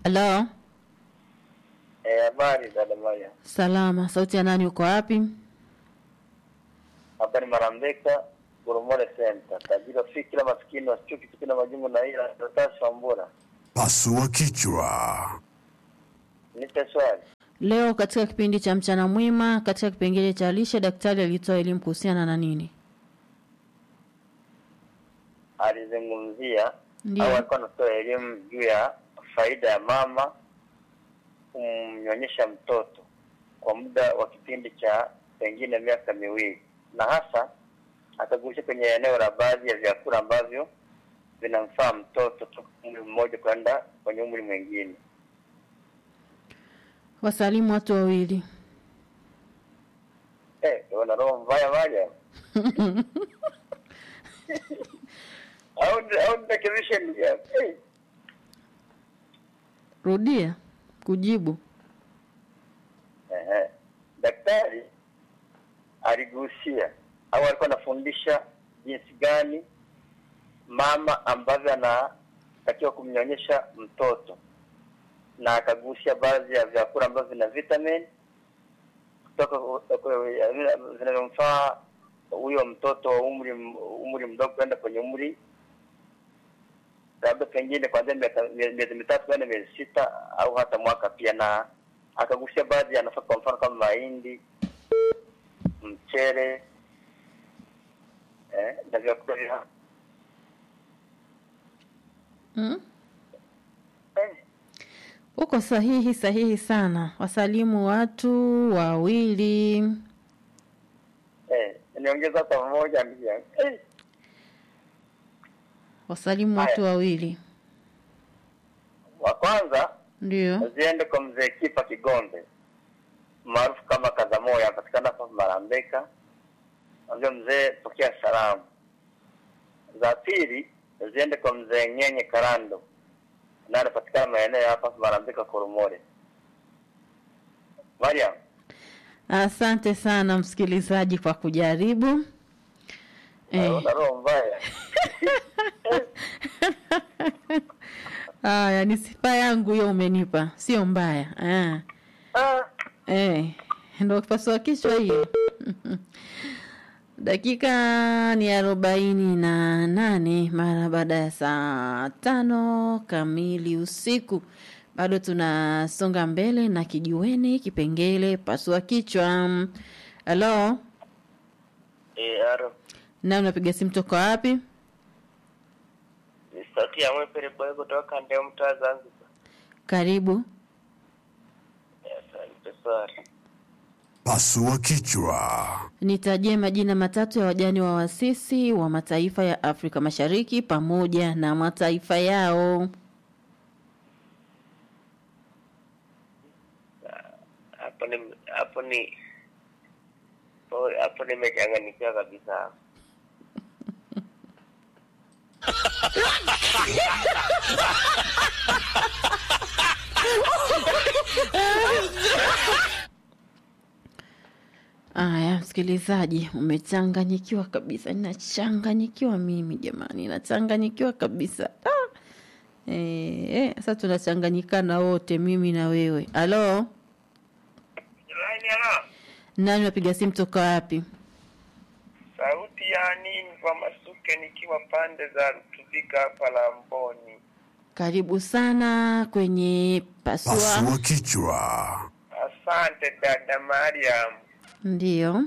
Halo, Eh, habari dada Maya. salama. Sauti ya nani? Uko wapi? Hapa ni Marambeka, Goromore Center. Tajiri wa fikira maskini wasichuki kitu na majungu na ila Dotasi Wambura. Pasua kichwa. Nipe swali. Leo katika kipindi cha mchana mwema, katika kipengele cha lishe, daktari alitoa elimu kuhusiana na nini? Alizungumzia Ndio. au alikuwa anatoa elimu juu ya faida ya mama kumnyonyesha mtoto kwa muda wa kipindi cha pengine miaka miwili, na hasa akagusia kwenye eneo la baadhi ya vyakula ambavyo vinamfaa mtoto toka umri mmoja kwenda kwenye umri mwingine. Wasalimu watu wawili. Eh, una roho mbaya Maria. au au nirekebishe ndugu yangu. Eh, Rudia kujibu. ehe. Daktari aligusia au alikuwa anafundisha jinsi gani mama ambavyo anatakiwa kumnyonyesha mtoto na akagusia baadhi ya vyakula ambavyo vina vitamin kutoka vinavyomfaa huyo mtoto wa umri umri mdogo kwenda kwenye umri labda pengine kuanzia miaka- mie- miezi mitatu kwenda miezi sita au hata mwaka pia, na akagusia baadhi ya nafaka, kwa mfano kama mahindi, mchele eh, na vyakula vya Mm? eh, Uko sahihi sahihi sana. Wasalimu watu wawili. eh, niongeza hata mmoja ndugu yangu eh, Wasalimu watu wawili. wa kwanza Ndio. ziende kwa mzee Kipa Kigonde maarufu kama Kazamoya, anapatikana hapa Marambeka. Ambia mzee, pokea salamu. Za pili ziende kwa mzee Nyenye Karando, naye anapatikana maeneo ya hapa Marambeka, Koromore. Mariam, Asante sana msikilizaji kwa kujaribu. Eh, una roho mbaya. haya ni sifa yangu hiyo umenipa, sio mbaya. Ah. Ah, Eh, ndo pasua kichwa hiyo. Dakika ni arobaini na nane mara baada ya saa tano kamili usiku. Bado tunasonga mbele na kijiweni kipengele pasua kichwa. Halo, eh, aro. na unapiga simu toka wapi? Ni sauti ya Mwepere Boy kutoka Ndeo mtaa Zanzibar. Karibu. Asante swali. Pasua kichwa. Nitajie majina matatu ya wajane wa wasisi wa mataifa ya Afrika Mashariki pamoja na mataifa yao. hapo ni hapo ni hapo- hapo nimechanganyikiwa kabisa Aya, msikilizaji, umechanganyikiwa kabisa. Ninachanganyikiwa mimi jamani, nachanganyikiwa kabisa. Ah! Eh, eh, sasa tunachanganyikana wote, mimi na wewe. Halo, Laini ala nani unapiga simu toka wapi? sauti ya nini kwa masuke nikiwa pande za Rutubika hapa Lamboni. Karibu sana kwenye pasua. Pasua kichwa. Asante dada Mariam. Ndiyo.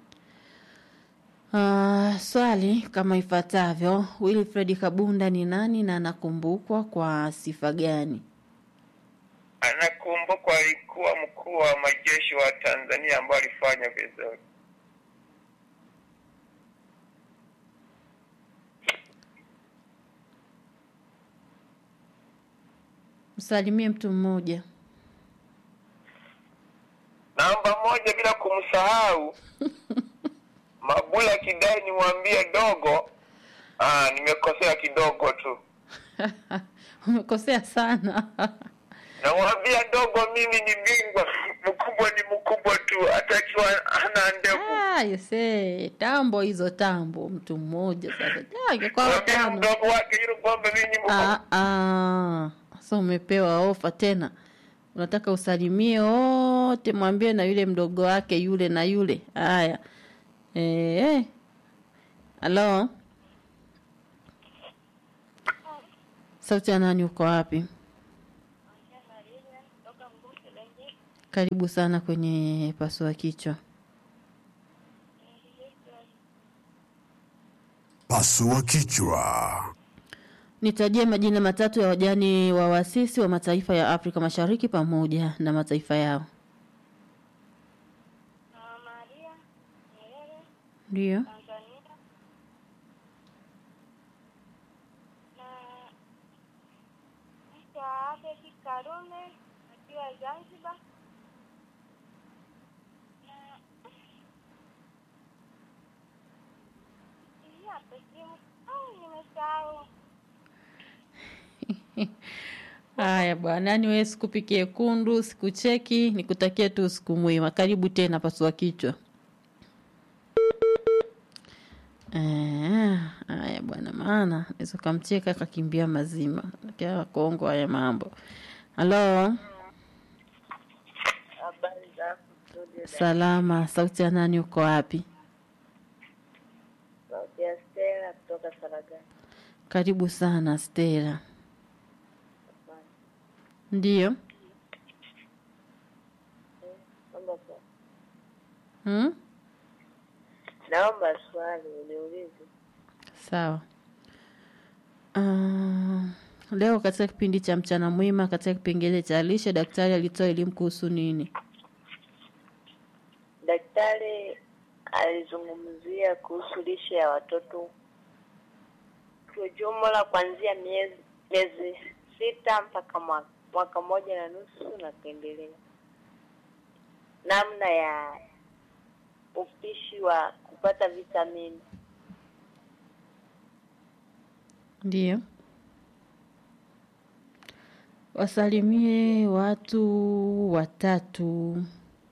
Uh, swali kama ifuatavyo: Wilfred Kabunda ni nani na anakumbukwa kwa sifa gani? Anakumbukwa alikuwa mkuu wa majeshi wa Tanzania ambao alifanya vizuri. Msalimie mtu mmoja. Namba moja bila kumsahau Mabula Kidai, nimwambie dogo. Ah, nimekosea kidogo tu. Umekosea sana. Namwambia dogo, mimi ni bingwa, mkubwa ni mkubwa tu, hata akiwa hana ndevu. Ah, yese, tambo hizo tambo, mtu mmoja sasa. Ah, ingekuwa Mwambie watano. mdogo wake yule kwamba mimi ni mkubwa. Ah, ah. Sasa umepewa ofa tena, unataka usalimie wote, mwambie na yule mdogo wake yule na yule. Haya, eh, halo, sauti ya nani? Uko wapi? Karibu sana kwenye pasua kichwa. Pasua kichwa. Nitajie majina matatu ya wajane wa wasisi wa mataifa ya Afrika Mashariki pamoja na mataifa yao. Mama Maria Nyerere Ndio. Tanzania na mtu wa Abedi Karume akiwa Zanzibar na hii hapa simu au nimesahau. Haya bwana, yani wewe sikupikie kundu, sikucheki, nikutakie tu siku mwema. Karibu tena pasua kichwa. Eh, Haya bwana, maana naweza kamcheka akakimbia mazima. Kia Kongo haya mambo. Halo, Habari za studio salama. Sauti ya nani? Uko wapi? sauti ya Stella kutoka Saragani. Karibu sana Stella. Ndio. Naomba swali. Hmm? Naomba swali uniulize. Sawa. Uh, leo katika kipindi cha mchana mwema katika kipengele cha lishe daktari alitoa elimu kuhusu nini? Daktari alizungumzia kuhusu lishe ya watoto kwa jumla kuanzia miezi miezi sita mpaka mwaka, mwaka moja na nusu na kuendelea, namna ya upishi wa kupata vitamini. Ndio. Wasalimie watu watatu.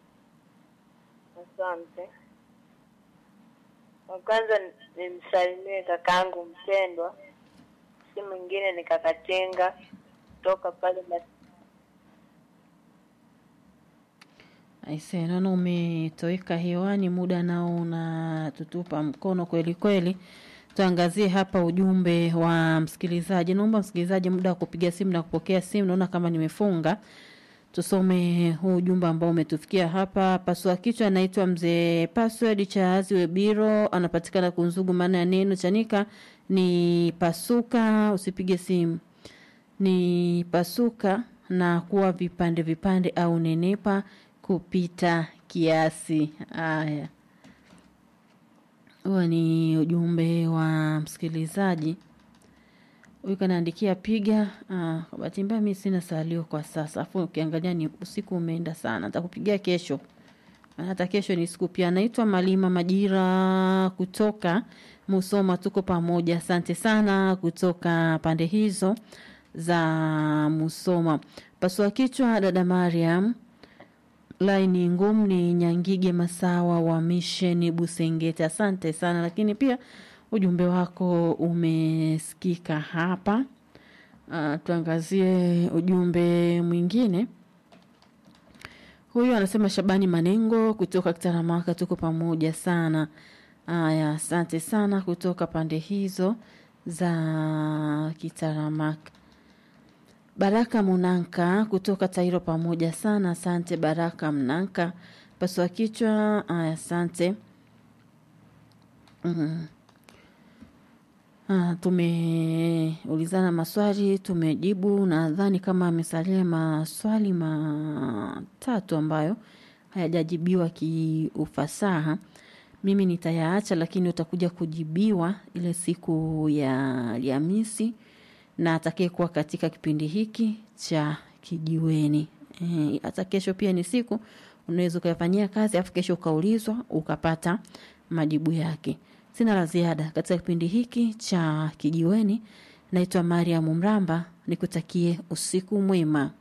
Asante. Wa kwanza nimsalimie kakaangu mpendwa, si mwingine ni kakatenga kutoka pale Mas- Aise, naona umetoweka hewani, muda nao unatutupa mkono kweli kweli. Tuangazie hapa ujumbe wa msikilizaji. Naomba msikilizaji, muda wa kupiga simu na kupokea simu, naona kama nimefunga. Tusome huu ujumbe ambao umetufikia hapa. Pasua kichwa anaitwa mzee Password Chazi Webiro, anapatikana Kunzugu. Maana ya neno chanika ni pasuka, usipige simu ni pasuka na kuwa vipande vipande au nenepa kupita kiasi. Haya, huo ni ujumbe wa msikilizaji huyu kanaandikia piga. Ah, kwa bahati mbaya mimi sina salio kwa sasa, afu ukiangalia ni usiku umeenda sana, nitakupigia kesho maana hata kesho ni siku pia. Naitwa Malima Majira kutoka Musoma, tuko pamoja. Asante sana kutoka pande hizo za Musoma. Pasua kichwa, dada Mariam. Laini ngumu ni Nyangige Masawa wa Misheni Busengete. Asante sana, lakini pia ujumbe wako umesikika hapa. Uh, tuangazie ujumbe mwingine. Huyu anasema Shabani Manengo kutoka Kitaramaka, tuko pamoja sana. Aya, asante sana kutoka pande hizo za Kitaramaka. Baraka Munanka kutoka Tairo, pamoja sana. Asante Baraka Mnanka. Pasua kichwa. Aya, asante. mm Ah, tumeulizana maswali tumejibu. Nadhani kama amesalia maswali matatu ambayo hayajajibiwa kiufasaha, mimi nitayaacha, lakini utakuja kujibiwa ile siku ya Alhamisi na atakayekuwa katika kipindi hiki cha kijiweni. Eh, hata kesho pia ni siku unaweza ukayafanyia kazi afu kesho ukaulizwa ukapata majibu yake. Sina la ziada katika kipindi hiki cha kijiweni. Naitwa Mariam Mramba, nikutakie usiku mwema.